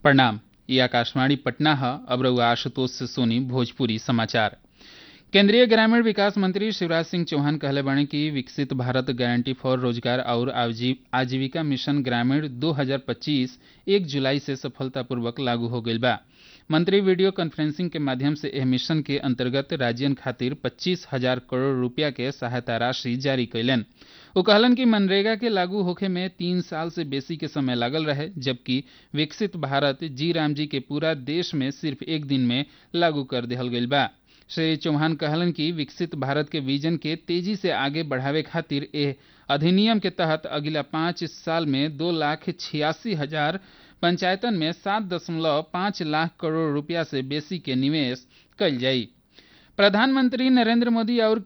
प्रणाम ये आकाशवाणी पटना है अब रउआ आशुतोष से सोनी भोजपुरी समाचार केंद्रीय ग्रामीण विकास मंत्री शिवराज सिंह चौहान कहले बाणे कि विकसित भारत गारंटी फॉर रोजगार और आजीव- आजीविका मिशन ग्रामीण 2025 एक जुलाई से सफलतापूर्वक लागू हो गईल बा मंत्री वीडियो कॉन्फ्रेंसिंग के माध्यम से एह मिशन के अंतर्गत राज्यन खातिर पच्चीस हजार करोड़ रुपया के सहायता राशि जारी कैलन वो कहलन कि मनरेगा के लागू होखे में तीन साल से बेसी के समय लागल रहे जबकि विकसित भारत जी राम जी के पूरा देश में सिर्फ एक दिन में लागू कर दिहल गईल बा श्री चौहान कहलन कि विकसित भारत के विजन के तेजी से आगे बढ़ावे खातिर एह अधिनियम के तहत अगिला पाँच साल में दो लाख छियासी हजार पंचायतन में सात दशमलव पाँच लाख करोड़ रुपया से बेसी के निवेश कईल जाई प्रधानमंत्री नरेंद्र मोदी और